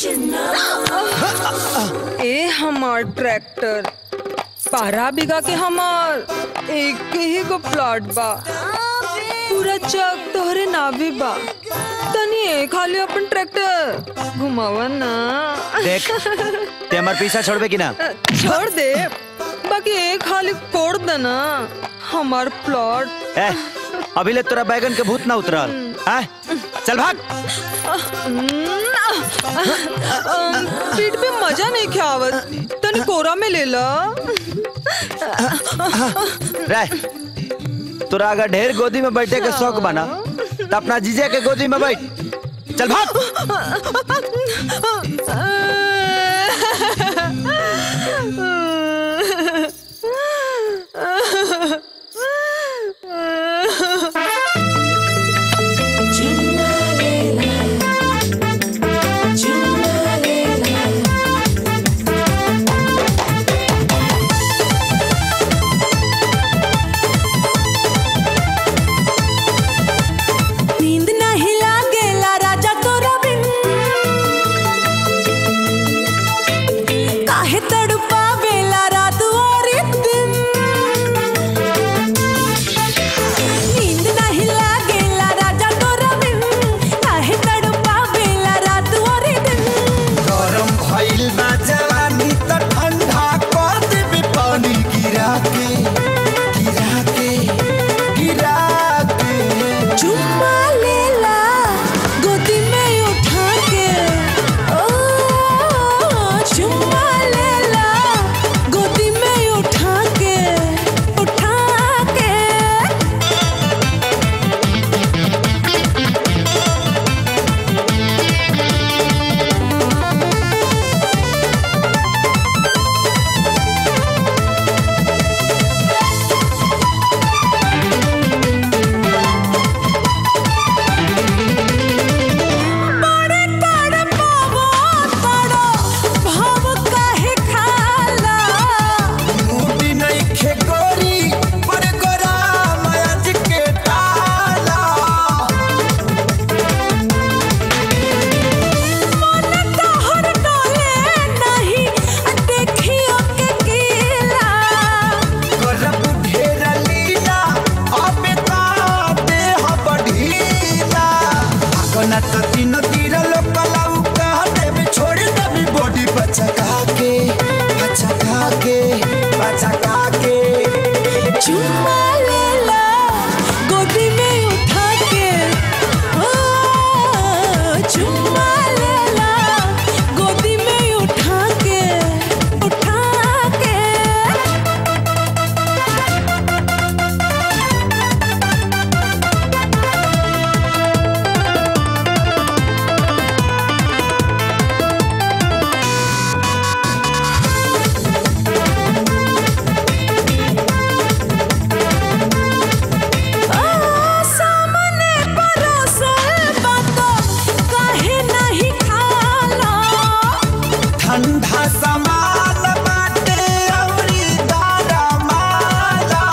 ए हमार ट्रैक्टर बारह बीघा के हमार एक ही को प्लॉट बा पूरा चक तोहरे नावे बा तनी ए खाली अपन ट्रैक्टर घुमावा ना देख ते हमार पीछा छोड़बे कि ना छोड़ दे बाकी एक खाली कोड़ देना हमार प्लॉट ए अभी ले तोरा बैगन के भूत ना उतरल हैं? चल भाग अम, पीठ पे मजा नहीं खावत तनी कोरा में ले ला रह तोरा अगर ढेर गोदी में बैठे के शौक बना तो अपना जीजे के गोदी में बैठ चल भाग नींद नहीं लागेला राजा तोरा बिन काहे तड़पावेला रात और दिन नींद नहीं लागेला राजा तोरा बिन काहे तड़पावेला रात और दिन गरम भइल बा जवानी त ठंडा कर देबे पानी गिरा के गिरा के गिरा के चुम्मा लेला गोदी में उठा के ओ चुम्मा लेला गोदी में उठा के उठा के बड़े तड़पावो तड़ो भाव काहे खाला मुड़ी नहीं खे गोरी पर गोरा मयाज के ताला मन तोहर डोले नहीं देखियो के कीला करब ढेर लीला अबे ताते ह बढ़ीला अगना त तीन तीर लोकलाऊ कह देबे छोड़ देबे बॉडी बचका के बचका के बचका के चुम्मा लेला गोदी में उठा के ओ चुम्मा लेला गोदी में उठा के उठा के सामने परोसल बातो काहे नहीं खाला ठंडा समाल बाटे औरी दारा माला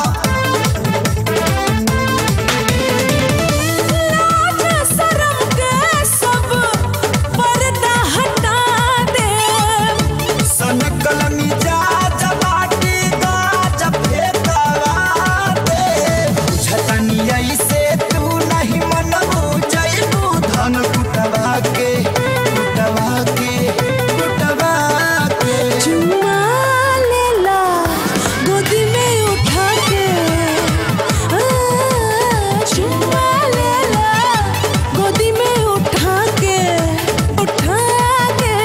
लाज शरम के सब पर्दा हटा दे सनकल मिजाज बाटी गाज फेंकवा दे बुझतनी ऐसे तू नहीं मनबू जइबू धन कुटवा के कुटवा के कुटवा के चुम्मा लेला गोदी में उठा के आ, चुम्मा लेला गोदी में उठा के उठा के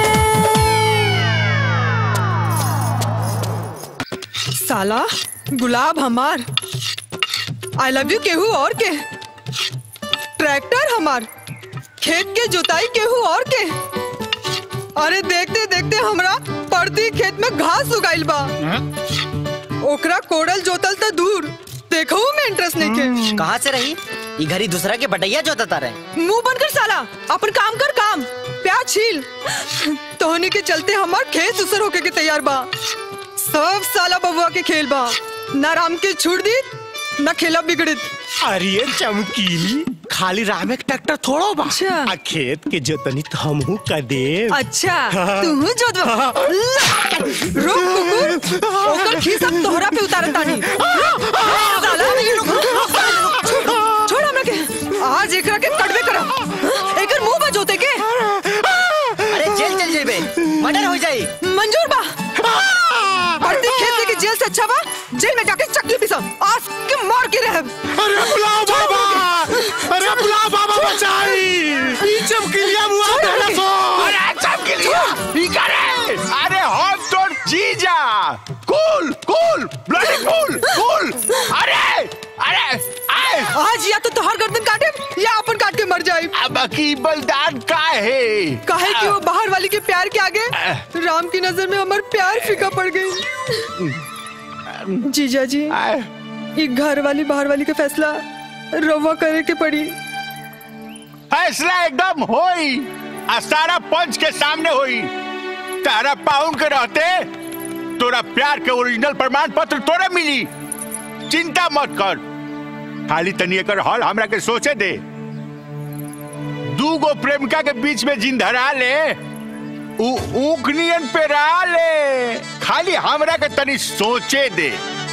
साला गुलाब हमार आई लव यू केहू और के ट्रैक्टर हमार खेत के जुताई केहू और के अरे देखते देखते हमरा पड़ती खेत में घास उगाइल बा ओकरा कोड़ल जोतल त दूर देखो में इंटरेस्ट नहीं के कहाँ से रही ये घरी दूसरा के बटैया जोतता रहे मुंह बंद कर साला अपन काम कर काम प्याज छील तोहनी के चलते हमार खेत उसर होके के तैयार बा सब साला बबुआ के खेल बा ना राम के छूट दी ना खेला बिगड़ित अरे चमकीली खाली राह में ट्रैक्टर थोड़ो बा अच्छा। आ खेत के जोतनी तो हमहू का देव अच्छा तू जो रुक कुकुर ओकर खीस अब तोहरा पे उतारत तानी साला छोड़ हमरा के आज एकरा के कटबे करब एकर मुंह बजोते के अरे जेल चल जेबे मर्डर हो जाई मंजूर बा बढ़ती खेत के जेल से अच्छा बा जेल में जाके चकली पिसम आज के मार के रहब अरे बुलाओ बाबा अरे बुलाओ बाबा बचाई ई चमकीलिया मुआ छोड़ देला अभी। सो अरे चमकीलिया ई करे अरे हम तो जीजा कूल कूल ब्लडी कूल कूल अरे अरे आए आज या तो तोहर गर्दन काटे या अपन काट के मर जाए अब की बलिदान का है काहे कि वो बाहर वाली के प्यार के आगे राम की नजर में हमार प्यार फीका पड़ गई जीजा जी आए, ये घर वाली बाहर वाली का फैसला रवा करे के पड़ी फैसला एकदम होई आ सारा पंच के सामने होई तारा पाउन के रहते तोरा प्यार के ओरिजिनल प्रमाण पत्र तोरे मिली चिंता मत कर खाली तनी एकर हल हमरा के सोचे दे दू गो प्रेमिका के बीच में जिन धरा ले ऊ ऊख नियन पे रहा ले खाली हमरा के तनी सोचे दे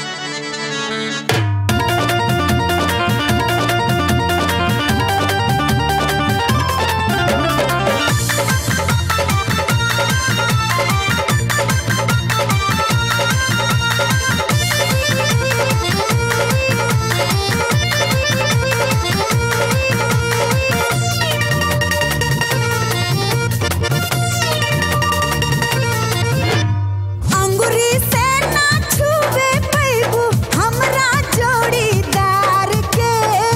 अंगुरी से ना छुबे पैबू हमरा जोड़ीदार के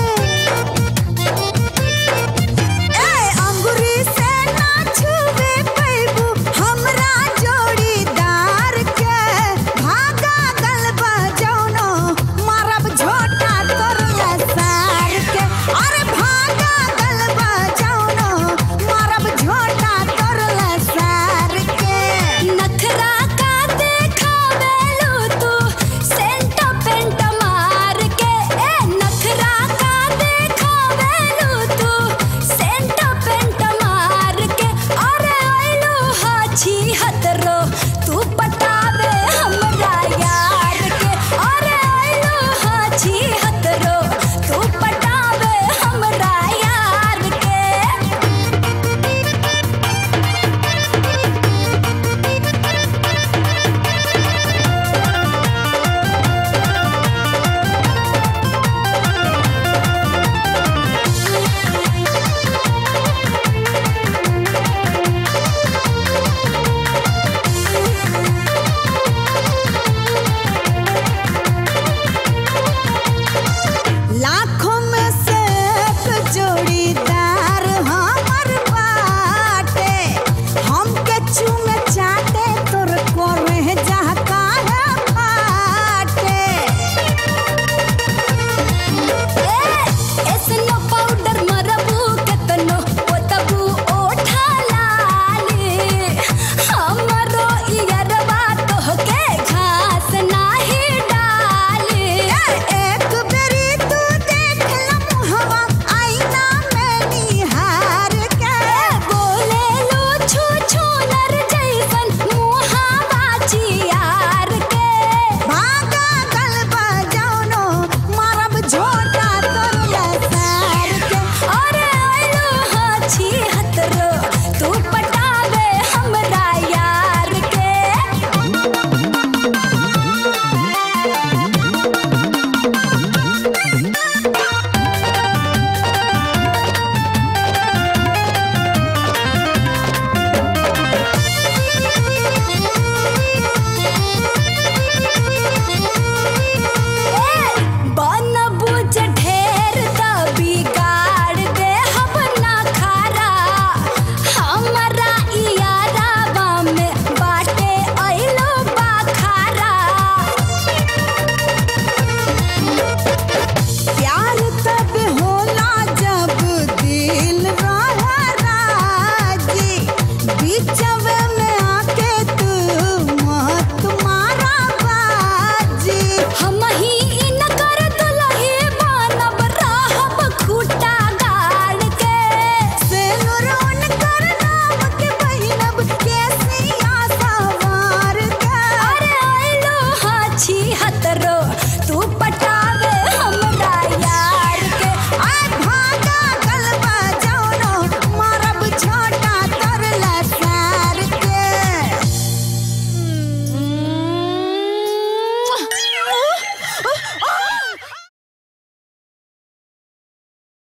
ए अंगुरी से ना छुबे पैबू हमरा जोड़ीदार के भागा गलबा जौनो मारब झोटा तोर लसार के अरे भागा गलबा जौनो मारब झोटा तोर लसार के नखरा का देखावेलू तू सेंट पेंट मार के ए नखरा का देखावेलू तू सेंट पेंट मार के अरे आइलू हाछी हतरो तू पटावे हमरा यार के अरे आइलू हाछी हतरो तू पटावे हमरा यार के लाखों में से एक जोड़ीदार हमर बाटे हमके चूमे चाटे तोर कोरे जहका है बाटे ए एसनो पाउडर मरबू केतनो ओतबू ओठा लाली हमरो इयरबा तोहके घास नाही डाली एक बेरी तू देख ल मुहवा आईना में निहार के बोले लो छू छू नर जैसन मुहावा चियार के भागा गलबा जौनो मारब झोटा तोर लसार के अरे आइलो हाछी हतरो तू पटावे हमरा यार के बन बुझ ढेर त बिगाड़ दे हम ना खारा हमरा इयारावा में बाटे अइलो बाखारा प्यार तब होला जब दिल रहा राजी बीच